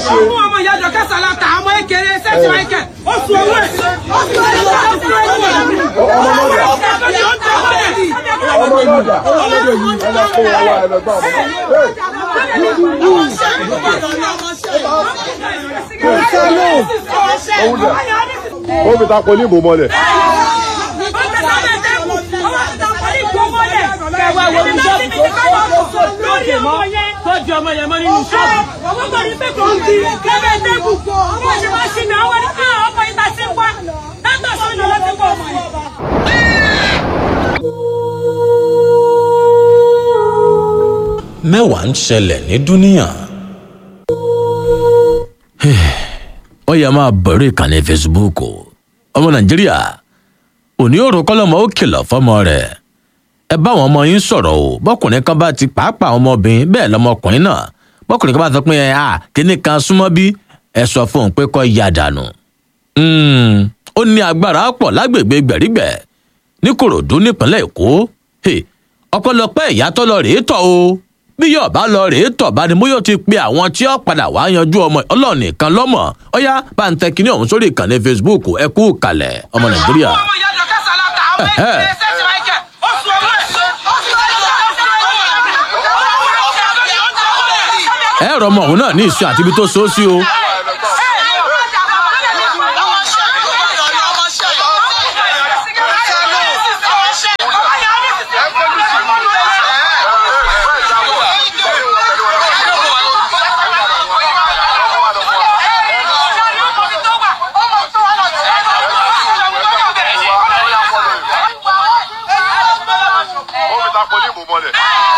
Ọmọ ọmọ ìyá jọ kẹsàn-án ta ọmọ ekele sẹ́tì wáìkẹ̀. Ó sun owó ẹ̀. Ó sun owó ẹ̀. Ó sun owó ẹ̀. Ọmọ ọmọ ìyá ó ń tẹ́wọ́ ẹ̀. ọmọ ìlú ọjà ọmọdé yìí ẹ lọ kó wa wá ẹ lọ gbà wọn. ó fi ta poli ìbò mọ́lẹ̀. Tọ́jú ọmọ yẹn mọ́ nínú ṣọ́ọ̀bù. Ọmọ kan ní pé kò ń di kẹ́kẹ́ tẹ́kù. Ọmọ ṣe wá sí mi, àwọn ẹni ká ọmọ yìí ta sí wá. Látọ̀ sọ́nà ló ti pọ̀ ọmọ yìí. mẹ́wàá ń ṣẹlẹ̀ ní dúníà. ó yẹ máa bẹ̀rẹ̀ ìkànnì facebook o. ọmọ nàìjíríà òní òrò kọ́lọ́mọ ó kìlọ̀ fọ́mọ rẹ̀ ẹ bá àwọn ọmọ yín sọ̀rọ̀ o bọ́kùnrin kan bá ti pàápàá ọmọbìnrin bẹ́ẹ̀ lọmọkùnrin náà bọ́kùnrin kan bá sọ pé ẹ à kíní kan súnmọ́ bí ẹ sọ fún un pé kó ya dànù. Mm, ó ní agbára pọ̀ lágbègbè gbẹ̀rígbẹ̀ ní kòròdú nípínlẹ̀ èkó Hey, ọpẹ́lọpẹ́ ìyá tó lọ rèé tọ̀ o bí yóò bá lọ rèé tọ̀ bá ni mo yóò ti pe àwọn tí ó padà wá yanjú ọmọ ọlọ́run nìkan lọ́mọ ọ̀yá bá ń tẹ kinní ọ̀hún sórí ìkànnì facebook ẹ kú kalẹ̀ ọmọ nàìjíríà. Ọmọ ìyá jọ kẹsàn-án ta ọmọ ekele sẹ́tì wáìkẹ̀. Ó sun owó ẹ̀. Ó sun owó ẹ̀. ẹ rọ ọmọ òun náà ní ìṣó àti ibi tó so ó sí o. ó fi ta poli ìbò mọ́lẹ̀.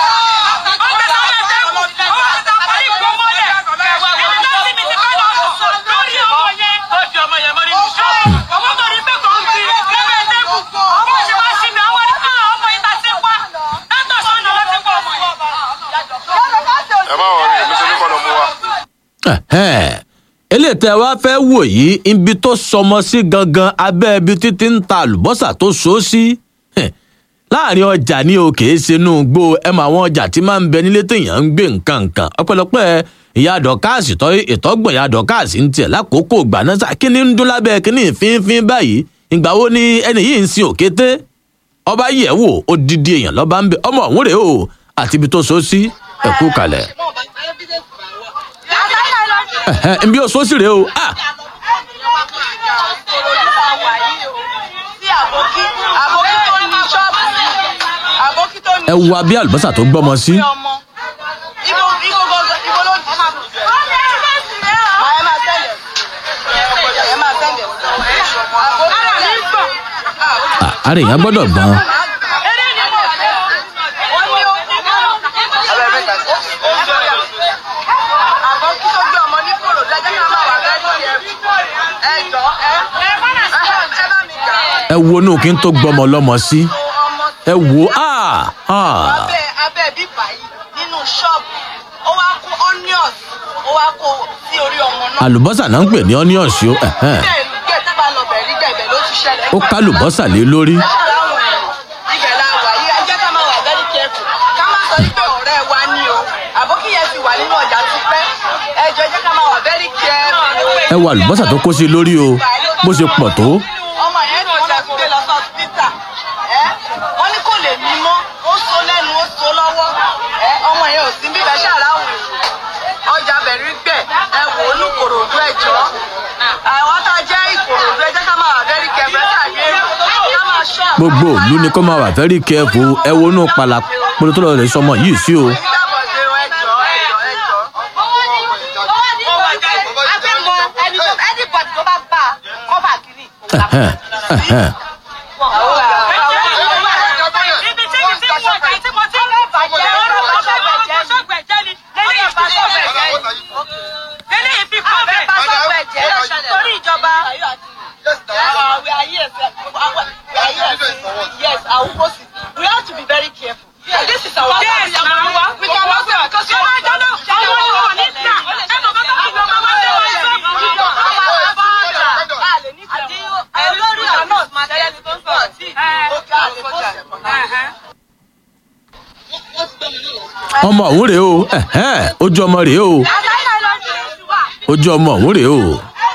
ẹ má wọrí èmi ṣe ní kọ́ lọ mú wa. Ẹ̀hẹ́n. eléyìí tẹ wá fẹ́ wò yìí ibi tó sọmọ sí gangan abẹ́ ibi títí ń ta àlùbọ́sà tó so ó sí Hẹ̀, láàrin ọjà ní o kìí ṣe inú gbó ẹ mọ àwọn ọjà tí máa ń bẹ nílé téèyàn ń gbé nǹkan nǹkan ọpẹ́lọpẹ́ ìyá dọkáàsì tọ ìtọgbọn ìyá dọkáàsì ń tiẹ̀ lákòókò ìgbà náà sá kíní ń dún lábẹ́ kíní fínfín báyìí ìgbà wo ni ẹni yìí ń sin òkété ọba yẹ̀ wò odidi èèyàn lọ́ba ń bẹ ọmọ ọ̀hún rèé o àti ibi tó so ó sí ẹ̀kú kalẹ̀ ẹ̀hẹ́n, ibi ó so ó sí rèé o ah ẹ wo abẹ́ àlùbọ́sà tó gbọ́mọ sí. Ah, ara èèyàn gbọ́dọ̀ gbọ́n. ẹ wo inú kí n tó gbọ́mọ lọ́mọ sí. ẹ wo ah ah abẹ́ abẹ́ bíbá yìí nínú ṣọ́ọ̀bù ó wá kó onions ó wá kó sí orí ọmọ náà. àlùbọ́sà náà ń pè ní onions o ẹ̀hẹ́n. bẹ́ẹ̀ ni bẹ́ẹ̀ tá bá lọ bẹ̀ rí bẹ́ẹ̀ bẹ́ẹ̀ ló ti ṣẹlẹ̀. ó ká àlùbọ́sà lé lórí. ibẹ̀ la wà yìí ẹ jẹ́ ká máa wà very careful ká má sọ wípé ọ̀rẹ́ wa ni o àbókí yẹn ti wà nínú ọjà ti pẹ́ ẹ jọ ẹ jẹ́ ká máa wà very careful. ẹ wo àlùbọ́sà tó kó sí lórí o bó ṣe pọ̀ tó. ọmọ yẹn ni wọ́n náà ti gbé lọ sí hospital ẹ wọ́n ní kò lè mí mọ́ ó so lẹ́nu ó so lọ́wọ́ ẹ ọmọ yẹn ò sí bíbẹ̀ ṣàráwọ̀ ọjà bẹ̀rí gbẹ̀ ẹ wò ó ní kòròdú ẹ̀jọ́ àwọn tá a jẹ́ ìkòròdú ẹ jẹ́ ká máa wà very careful ẹ ṣàdé ká máa ṣọ́ àwọn gbogbo ìlú ni kó máa wà very careful ẹ wo inú pala polo tó lọ rẹ sọmọ yìí sí o. Ìdábọ̀dé ẹjọ́ ẹjọ́ ẹjọ́. Ẹ̀hẹ́n, ẹ̀hẹ́n. Ibi tí mi ti ń wọ ọjà tí mo ti ń bàjẹ́ ọ̀rọ̀ ọ̀ṣọ́gbẹ̀jẹ́ ṣọ́gbẹ̀jẹ́ ni lẹ́yìn ìfisọ́gbẹ̀jẹ́ lẹ́yìn ìfikọ́bẹ̀ torí ìjọba. Yes, I will post it. We have to be very careful. And this is our Yes, family. ma'am. We can work with because Ṣé wọ́n jọ náà? Àwọn ọmọ wọn ní ìgbà. Ẹ mọ̀ kọ́kọ́ kí ni ọmọ wọn ṣe wọ́n ṣe fún mi. Olórí àná máa tẹ́lẹ̀ ní tó ń sọ̀rọ̀ tí òkè àlè fọ́ọ̀sì. ọmọ òun rèé o ẹ̀hẹ́n, ojú ọmọ rèé o ojú ọmọ ọ̀hún rèé o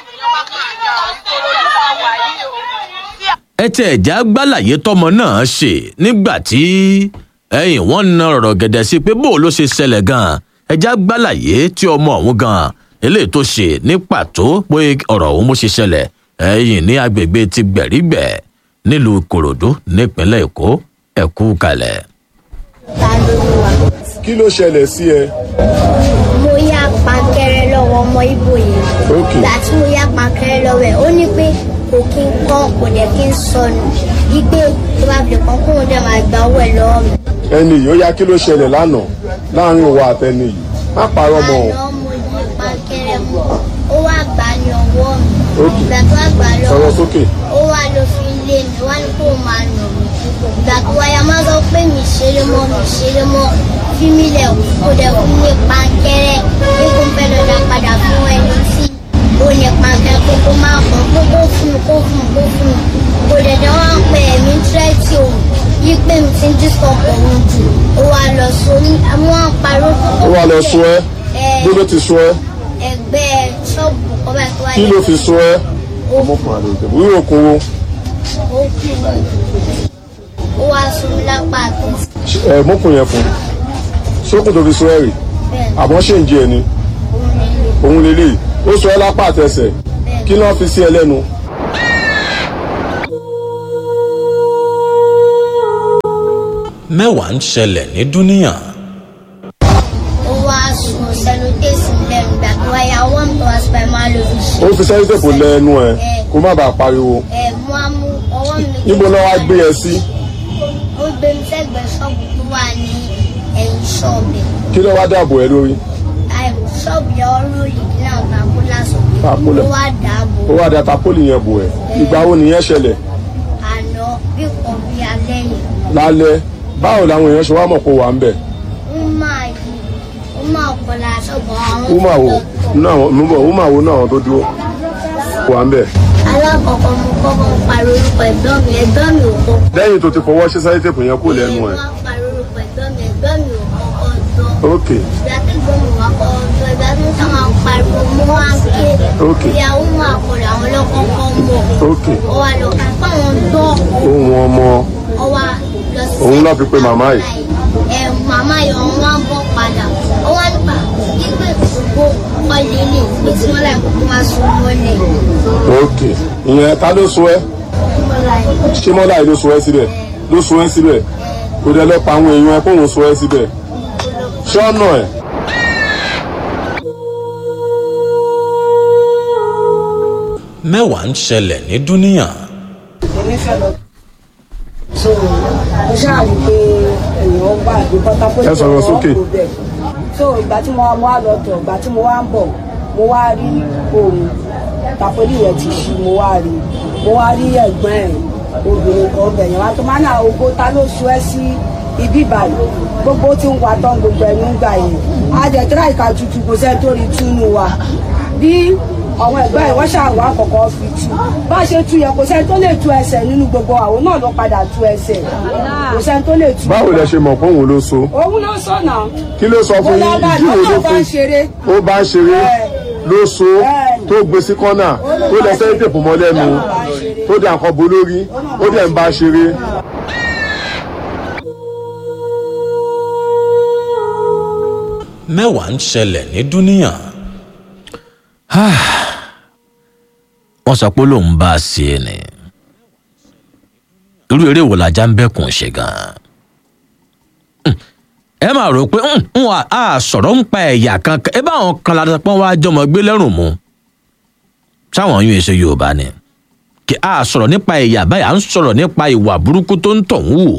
ẹ tẹ ẹ̀já gbàlàyé tọmọ náà ṣe nígbà tí ẹ̀yìn wọn na ọ̀rọ̀ gẹ̀dẹ̀ sí pé bó ló ṣe ṣẹlẹ̀ gan-an ẹ̀já gbàlàyé tí ọmọ ọ̀hún gan-an eléyìí tó ṣe ní pàtó pé ọ̀rọ̀ ọ̀hún mo ṣe ṣẹlẹ̀ ẹ̀yìn ní agbègbè ti gbẹ̀rígbẹ̀ nílùú ìkòròdú nípínlẹ̀ èkó ẹ̀kú kalẹ̀. ta ló ń wà. kí ló ṣẹlẹ̀ sí ẹ. mo yá pankẹrẹ lọ́wọ́ ọmọ ibo yìí. Ok. ìgbà tí mo yá pankẹrẹ lọ́wọ́ ẹ̀ ó ní pé kò kí n kọ́ kò dẹ̀ kí n sọnù wípé tó bá fi kàn kóun dẹ̀ máa gba owó ẹ̀ lọ́wọ́ mi. ẹni yìí ó yá kí ló ṣẹlẹ̀ lánàá láàrin òwò àtẹni yìí má parọ́ mọ́ ọ. àná mo yí pankẹrẹ mu ó wá gbà ní ọwọ́ mi. Ok. ìgbà tó wá gbà sọ̀rọ̀ lọ́wọ́ sókè. ó wá lọ fi lé mi wá ní kó máa nà mí ìgbà tó wáyà máa sọ pé mi ṣeré mọ́ mi ṣeré mọ́ fi mí lẹ̀ kó dẹ̀ fún mi pankẹ́rẹ́ bí kò fẹ́ lọ dá padà fún ẹni tí ó ní pankẹ́rẹ́ kó kó máa kàn kó kó fún mi kó fún mi kó fún mi kò dẹ̀ dẹ̀ wọ́n pè mí tírẹ́tì òun yí pé mi ti ń dísọ̀ pọ̀ òun jù ó wá lọ sọ mí wọ́n parọ́ ó wà lọ sọ ẹ bó ló ti sọ ẹ ẹgbẹ́ ṣọ́ọ̀bù kọ́bà tó wáyé kí ló fi sọ ẹ. ọmọkùnrin àlè òkè wíwò kún wo ó kù ó wá sọ mí lápá àti ẹ mọ́kùnrin yẹn fún sókùn tó fi sọ ẹ rè bẹ́ẹ̀ àmọ́ ṣe ń jẹ ẹni òun nílé. òun lélẹ̀ ó sọ ẹ lápá àtẹsẹ̀ kí ló fi sí ẹ lẹ́nu. mẹ́wàá ń ṣẹlẹ̀ ní dúníyàn ó wá sùn sẹ́nu tẹ̀sí lẹ́nu ìgbà tó wáyà wọ́n tó wá sípà máa lò fi ṣe. ó fi sẹ́yìn tèpò lẹ́nu ẹ kó má bàa pariwo ẹ mú amú ọwọ́ mi. níbo náà wá gbé ẹ sí ó gbé mi sẹ́gbẹ̀ẹ́ ṣọ́ọ̀bù tó wà ní ẹ̀yìn ṣọ́ọ̀bù. kí ló wá dáàbò ẹ lórí àìmù ṣọ́ọ̀bù yẹn ó lórí náà bàbá lásòkè. Bàbá. ó wá dàbò ó wá da tapoli yẹn bò ẹ ìgbà wo nìyẹn ṣẹlẹ̀ àná bí kò bí alẹ́ yìí. lálẹ́ báwo làwọn èèyàn ṣe wá mọ̀ kó wà ń bẹ̀ ó máa yí ó máa kọ́lá ṣọ́ọ̀bù àwọn ó mà wo tó tọ̀. náà mo bọ̀ ó mà wo náà àwọn tó dúró wà ń bẹ̀. alákọ̀ọ́kọ́ mo kọ́kọ́ pariwo orúkọ ẹ̀gbọ́n mi ẹ̀gbọ́n mi ò kọ́ lẹ́yìn tó ti fọwọ́ ṣe sẹ́yìn tèpò yẹn kó lẹ́nu ẹ̀ wọ́n pariwo orúkọ ẹ̀gbọ́n mi ẹ̀gbọ́n mi ò kọ́kọ́ gbọ́. ok ìgbà tí gbọ́mù wá kọ́ ọjọ́ ìgbà tí wọ́n máa pariwo mọ́ wá ń ké Ok. ìyàwó máa kọ̀dà àwọn ọlọ́kọ̀ọ́kọ́ mọ̀ ok ọ wá lọ kà fáwọn gbọ́ ohun ọmọ ọ wá lọ sí. Òun náà fi pe màmá yìí. ẹ màmá yìí ọ̀hún wá ń bọ̀ padà ọ wá nípa pípé gbogbo ọlẹ́ lè pé tí wọ́n láì kókó máa sún mọ́lẹ̀ ok ìyẹn ta ló sọ ẹ ṣé mọ́lá yìí ló sọ ẹ síbẹ̀ ló sọ ẹ síbẹ̀ kò dé lọ pa àwọn èèyàn ẹ kóhun sọ ẹ síbẹ̀ ṣé ọ̀nà ẹ̀ mẹ́wàá ń ṣẹlẹ̀ ní dúníyàn èmi fẹ́ lọ. so mo ṣáà rí i pé èèyàn gbà gbé bọ́tà pé Ẹ sọ̀rọ̀ sókè. so ìgbà tí mo wá mo wá lọ tọ̀ ìgbà tí mo wá ń bọ̀ mo wá rí òun tàpẹ́lì rẹ̀ ti ṣí mo wá rí mo wá rí ẹ̀gbọ́n ẹ̀ obìnrin kan bẹ̀yẹn wá tó máa ń àwọn ogbó ta ló sọ ẹ́ sí ibi ìbàdàn gbogbo tí ń wà tán gbogbo ẹnu ń gbà yẹn àjẹtẹ́rà ìka tutù kò sẹ́ni tó rí túnú wa bí àwọn ẹgbẹ́ ẹ̀ wọ́n ṣàwọ́ àkọ́kọ́ fi tú bá a ṣe tú yẹ kò sẹ́ni tó lè tú ẹsẹ̀ nínú gbogbo àwọn náà ló padà tú ẹsẹ̀ kò sẹ́ni tó lè tú. báwo lẹ ṣe mọ̀ pé òun ló so òun ló sọ̀nà kí ló sọ fún yín ìdí wo ló bá fún ṣeré ó bá ń ṣeré Bẹ́ẹ̀. ló so Bẹ́ẹ̀. tó gbé sí kọ́nà tó lẹ sẹ́yìn tèpò mọ́ lẹ́nu tó dé àkọ́ bo lórí ó dẹ̀ ń bá ṣeré. mẹ́wàá ń ṣẹlẹ̀ ní dúníyàn. wọ́n sọ pé lòun bá a ṣe é ni irú eré wo lajá ń bẹ́kùn ṣe gan-an. Hmm. ẹ máa rò pé "Hmm, n wà á sọ̀rọ̀ ń pa ẹ̀yà kan ẹ bá àwọn kan lára pọ́n wá jọmọ gbé lẹ́rùn mu sáwọn yún èso yorùbá ni kí a sọ̀rọ̀ nípa ẹ̀yà báyà ń sọ̀rọ̀ nípa ìwà burúkú tó ń tọ̀ ń wù.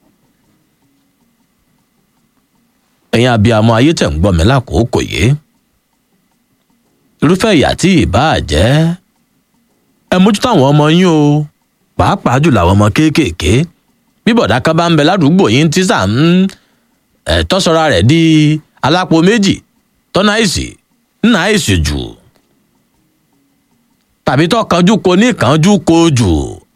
ẹ̀yin abiyamọ ayé tẹ̀ ń gbọ́ mi lákòókò yìí irúfẹ́ ìyà tí ìbáà jẹ́ ẹ mójútó àwọn ọmọ yín o pàápàá jùlọ àwọn ọmọ kéékèèké bí bọ̀dá kan bá ń bẹ ládùúgbò yín tí sà ń ẹ̀ tọ́sọ̀ra rẹ̀ di alápò méjì tọ́nà àìsí nínà àìsí jù tàbí tó kanjú ko ní kanjú ko jù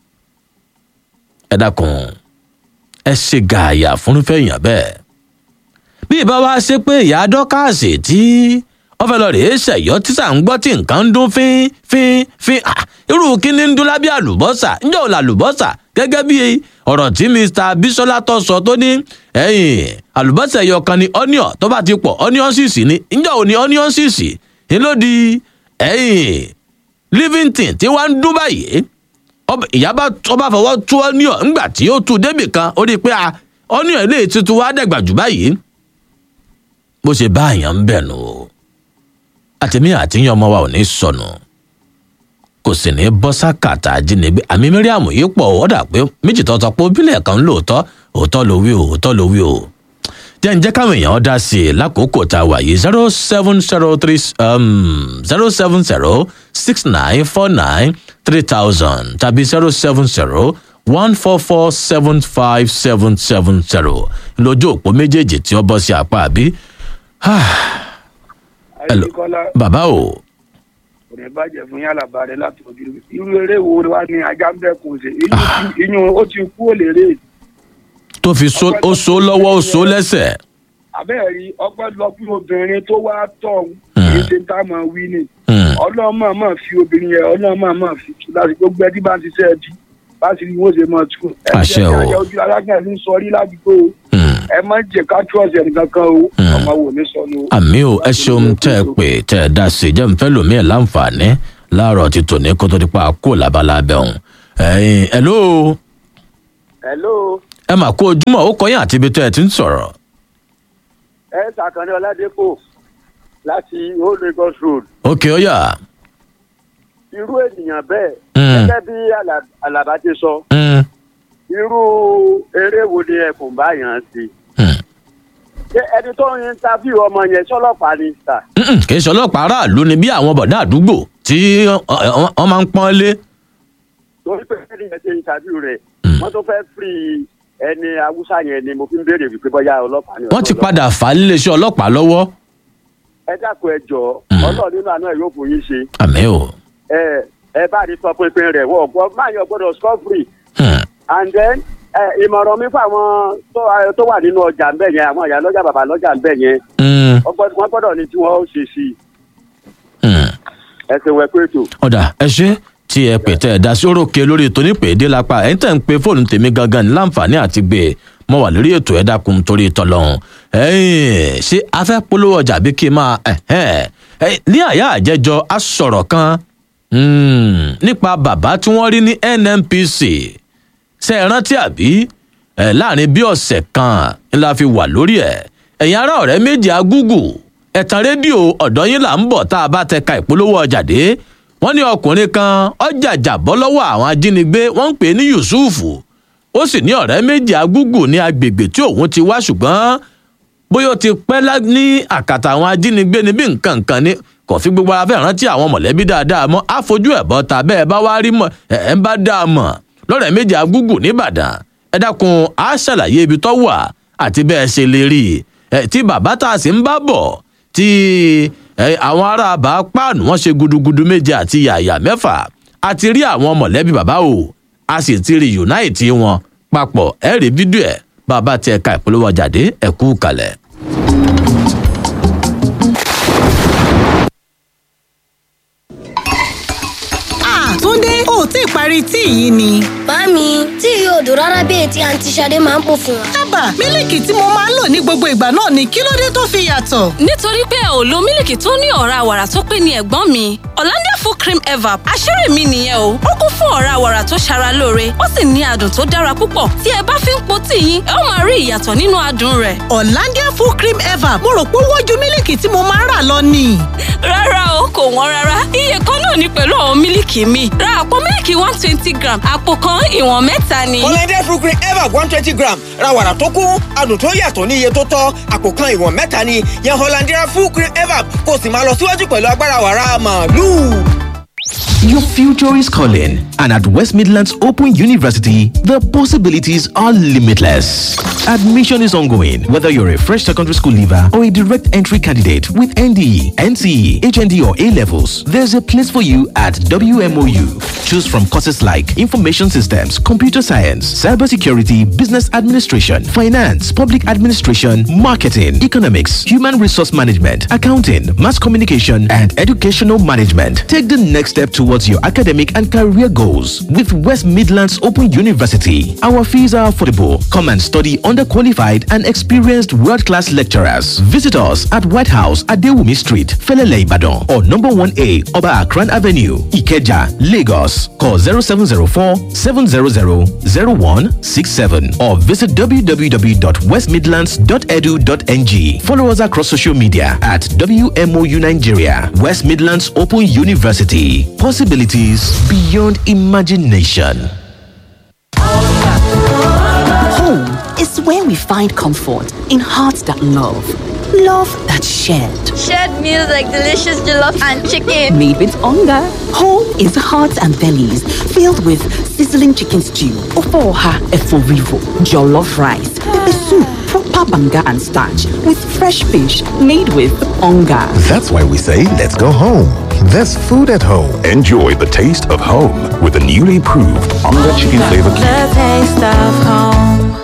ẹ dákun ẹ ṣe gààyà fúnfẹ́ èèyàn bẹ́ẹ̀ bí ìbá wa ṣe pé ìyá dọ́kàsì tí wọ́n fẹ́ lọ rèé ṣẹ̀yọ́ tí sà ń gbọ́ tí nǹkan ń dún fín fín fín Ah, irú kíní ń dún lábẹ́ àlùbọ́sà ǹjẹ́ ò làlùbọ́sà gẹ́gẹ́ bí ọ̀rọ̀ tí mr bisola tó sọ tó ní ẹ̀yìn àlùbọ́sà ẹ̀yọ kan ni onion tó bá ti pọ̀ onion sísì ni ǹjẹ́ ò ní onion sísì ni ló di ẹ̀yìn livington tí wàá ń dún báyìí ọba- ìyá bá ọba fọwọ́ tú onion ńgbà tí ó tú débì kan ó rí i pé a onion ilé tuntun wàá dẹ̀gbà jù báyìí bó ṣe bá àyàn ń bẹ̀ nù o àtẹ̀mí àtìyàn ọmọ wa ò ní sọnù kò sì ní bọ́ sákàtà ajínigbé àmì mẹ́ríàmù yìí pọ̀ ó dà pé méjì tó sọ pé bílẹ̀ kan ń lóòótọ́ òótọ́ ló wí o òótọ́ ló wí o jẹ́ ǹjẹ́ káwọn èèyàn dá sí i lákòókò tá a wà yìí zero seven zero three zero seven zero six nine four nine three thousand tàbí zero seven zero one four four seven five seven seven zero lójú òpó méjèèjì tí ó bọ́ sí apá àbí. Hello. àyíkọ́lá bàbá o kò ní bàjẹ́ fún yàrá bàrẹ̀ láti ojú irú eré wo wá ní ajá ń bẹ́kùn ṣe iyún ó ti kú òlérè tó fi so ó so lọ́wọ́ ó so lẹ́sẹ̀. abẹ́ẹ̀rí ọpẹ́ lọ fún obìnrin tó wá tọ̀ Hmm. kì í ṣe tá a máa wí ni Hmm. ọlọ́mọ máa fi obìnrin yẹn ọlọ́mọ máa fi tu láti gbogbo ẹtí bá ń ṣiṣẹ́ ẹbí bá sì rí wọ́n ṣe máa tu Àṣẹ o. ẹ̀jẹ̀ ojú alágbẹ̀ẹ́ ní sọrí ládùúgbò o. Hmm. ẹ má jẹ ká trọ́ọ̀sì ẹnìkan kan o Hmm. ọmọ wò ní sọnù o. àmì ò ẹ ṣeun tẹ ẹ pé tẹ ẹ dá sí i jẹ́ nfẹ́ lómi ẹ̀ láǹfààní láàárọ̀ ti tòní kó tó di pa kó labalábẹ́ ọ̀hún. ẹ̀yin ẹ̀ló hello ẹ mà kó ojúmọ́ ó kọyìn àti ibi tẹ́ ẹ ti ń sọ̀rọ̀. ẹ sàkànnì ọládépò láti old lagos road òkè ọ̀yà. irú ènìyàn bẹ́ẹ̀ Mm. gẹ́gẹ́ bí Àlà- àlàbá ti sọ Hmm. irú eré wo ni ẹkùn bá yàn án sí Hmm. ṣé ẹni tó ń interview ọmọ yẹn sọlọ́pàá ni sà Mm-mm, kì í ṣe ọlọ́pàá aráàlú ni bí àwọn bọ̀dá àdúgbò tí ọ- ọ- wọ́n máa ń pọ́n lé. torí pé ẹni yẹn ṣe interview rẹ̀ Mm. wọ́n tó fẹ́ free ẹni haúsá yẹn ni mo fi ń béèrè wípé bóyá ọlọ́pàá ni wọ́n ti ọlọ́pàá. padà fà á níléeṣẹ́ ọlọ́pàá lọ́wọ́. ẹ dákun ẹ jọ Mm. ọlọ́ọ̀ nínú àná ẹ̀ yóò fún yín ṣe àmì ò. ẹ ẹ bá rí sọ pínpín rẹ̀ wọ́n gbọ́ máa yàn gbọ́dọ̀ score free Hmm. and then ẹ ìmọ̀ràn mi fún àwọn tó ẹ, tó wà nínú ọjà ń bẹ̀ yẹn àwọn ìyá lọ́jà bàbá lọ́jà ń bẹ̀ yẹn Hmm. wọ́n gbọ́dọ̀ wọ́n gbọ́dọ̀ ní tí wọ́n ó ṣe sí i Hmm. ẹ ṣe wẹ pé ètò. ọ̀dà ẹ ṣe tí ẹ pè tẹ́ ẹ dá sí orókè lórí ètò nípèédé lápá ẹ̀ ń tẹ̀ ń pe fóònù tèmi gangan ní láǹfààní àti gbé e mo wà lórí ètò ẹ dákun torí tọlọ́hún ẹ̀yìn ṣé a fẹ́ polówó ọjà bí kí n máa ẹ̀hẹ́n. Ẹ, ní àyà àjẹjọ a sọ̀rọ̀ kan hmm, nípa bàbá tí wọ́n rí ní nnpc ṣe é rántí àbí ẹ láàrin bí ọ̀sẹ̀ kan ńlá fi wà lórí ẹ̀ ẹ̀yin ará ọ̀rẹ́ méjì agúgù ẹ̀tàn rédíò ọ̀dọ́ yín là ń bọ̀ tá a bá tẹ ka ìpolówó ọjà dé wọ́n ní ọkùnrin kan ọjà jàbọ́ lọ́wọ́ àwọn ajínigbé wọ́n ń pè é ní yusufu ó sì ní ọ̀rẹ́ méjì agúgù ní agbègbè tí òun ti wá ṣùgbọ́n bóyá ó ti pẹ́ lá- ní àkàtà àwọn ajínigbé ni bí nǹkan nǹkan ni kò fi gbogbo ara fẹ́ rántí àwọn mọ̀lẹ́bí dáadáa mọ́ àfojú ẹ̀ bọ́ ta bẹ́ẹ̀ bá wá rí mọ̀ ẹ̀ ẹ̀ ń bá dáa mọ̀ lọ́rẹ̀ méjì agúgù nìbàdàn ẹ dákun á ṣàlàyé ibi tó wà àti bẹ́ẹ̀ ṣe lè rí i ẹ̀ tí bàbá tá a sì ń bá bọ̀ tí ẹ̀, àwọn ará bá páànù wọn ṣe gudugudu méje àti yàyà mẹ́fà a ti rí àwọn mọ̀lẹ́bí bàbá o a sì ti rí unite wọn papọ̀ ẹ̀ rí fídíò ẹ̀ bàbá tí ẹ̀ka ìpolówó jáde ẹ̀kú kalẹ̀. Ah, Túndé, o ò tí ì parí tíì yìí ni. Màámi, tí yóò dùn rárá bí ètí àǹtí Ṣadé máa ń pò fún wa. Ábà, mílìkì tí mo máa ń lò ní gbogbo ìgbà náà ni kí ló dé tó fi yàtọ̀? nítorí pé ò lo mílìkì tó ní ọ̀rá wàrà tó pé ní ẹ̀gbọ́n mi Hollandia full cream evap àṣírí mi nìyẹn o ó kún fún ọ̀rá wàrà tó ṣara lóore ó sì ní adùn tó dára púpọ̀ tí ẹ bá fi ń po tíì yín ẹ ó máa rí ìyàtọ̀ nínú adùn rẹ̀ Hollandia full cream ever mo rò pé wọ́n ju mílìkì tí mo máa ń rà lọ ni. rárá o kò wọ́n rárá iye kan náà ni pẹ̀lú àwọn mílìkì mi ra àpò mílìkì one twenty gram àpò kan ìwọ̀n mẹ́ta ni. Hollandia fruit cream ever one twenty gram ra wàrà tó kún adùn tó yàtọ̀ ní iye tó tọ́ àpò kan ìwọ̀n mẹ́ta ni yan Hollandia fruit cream ever kó o sì máa lọ síwájú pẹ̀lú agbára wàrà màálù. Your future is calling, and at West Midlands Open University, the possibilities are limitless. Admission is ongoing, whether you're a fresh secondary school leaver or a direct entry candidate with NDE, NCE, HND, or A levels. There's a place for you at WMOU. Choose from courses like Information Systems, Computer Science, Cybersecurity, Business Administration, Finance, Public Administration, Marketing, Economics, Human Resource Management, Accounting, Mass Communication, and Educational Management. Take the next step towards your academic and career goals with West Midlands Open University. Our fees are affordable. Come and study under qualified and experienced world class lecturers. Visit us at White House at Dewumi Street, Felele Ibadan, or number 1A Oba Akran Avenue, Ikeja, Lagos. Call 0704 700 0167 or visit www.westmidlands.edu.ng. Follow us across social media at WMOU Nigeria, West Midlands Open University. Possibilities beyond imagination. Home is where we find comfort in hearts that love, love that's shared. Shared meals like delicious jollof and chicken. Made with hunger. Home is hearts and bellies filled with sizzling chicken stew, ofoha eforivo, jollof rice, pepper soup, proper banga and starch with fresh fish made with hunger. That's why we say let's go home. There's food at home. Enjoy the taste of home with the newly proved Onga Chicken Flavor Cube. The taste of home.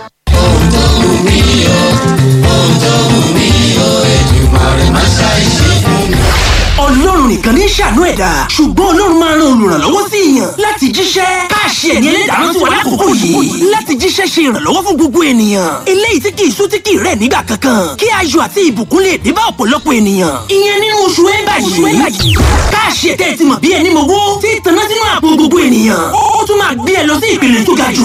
ọlọ́run nìkan ní ṣàánú ẹ̀dá ṣùgbọ́n ọlọ́run máa ran olùrànlọ́wọ́ sí èèyàn láti jíṣẹ́ káàṣì ẹ̀yẹ lẹ́dàá sí wa lákòókò yìí láti jíṣẹ́ ṣe ìrànlọ́wọ́ fún gbogbo ènìyàn eléyìí tí kì í sú tí kì í rẹ̀ nígbà kankan kí ayọ̀ àti ìbùkún lè dé bá ọ̀pọ̀lọpọ̀ ènìyàn ìyẹn nínú oṣù ẹ̀bà yìí káàṣì ẹ̀tẹ́ ti mọ̀ bí ẹni mowó tí ìtànná sínú àpò gbogbo ènìyàn ó tún máa gbé ẹ lọ sí ìpele tó ga jù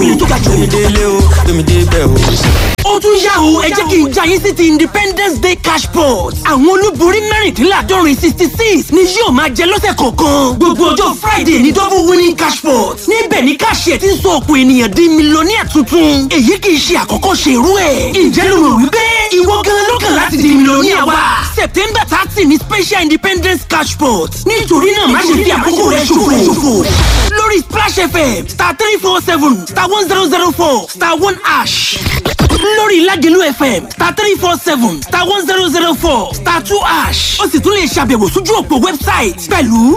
ó tún yá o ẹ jẹ́ kí n já yín sí ti independence day cash pot àwọn olúborí mẹ́rìndínláàdọ́rin sixty six ni yóò máa jẹ lọ́sẹ̀ kọ̀ọ̀kan gbogbo ọjọ́ friday ní double winning cash pot níbẹ̀ ni káṣíẹ̀ ti ń sọ ọ̀pọ̀ ènìyàn di mílíọ̀nìyà tuntun èyí kì í ṣe àkọ́kọ́ ṣe irú ẹ̀ ǹjẹ́ ló rò wípé ìwọ gan ló kàn láti di mílíọ̀nìyà wa september thirty ni special independence cash pot nítorí náà má ṣe fi àkókò rẹ ṣòfò lórí splash fm star three four seven star one zero zero four star one ash lórí ìlàjẹ̀lú fm star three four seven star one zero zero four star two ash ó sì tún lè ṣàbẹ̀wò sójú òpó wẹ́bsáìtì pẹ̀lú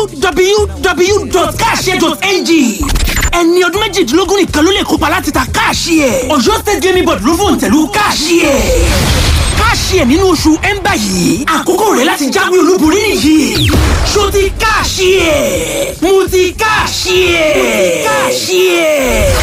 www.cash.ng ẹni ọdún méjìdínlógún nìkan ló lè kópa láti ta káàṣì ẹ̀ ọ̀yọ́ state gaming board ló fòun tẹ̀lú káàṣì ẹ̀ káàṣì ẹ̀ nínú oṣù ẹ̀ńbà yìí àkókò rẹ̀ láti jáwé olúborí nìyí ṣó ti káàṣì ẹ̀ mo ti káàṣì ẹ̀ mo ti káàṣì ẹ̀.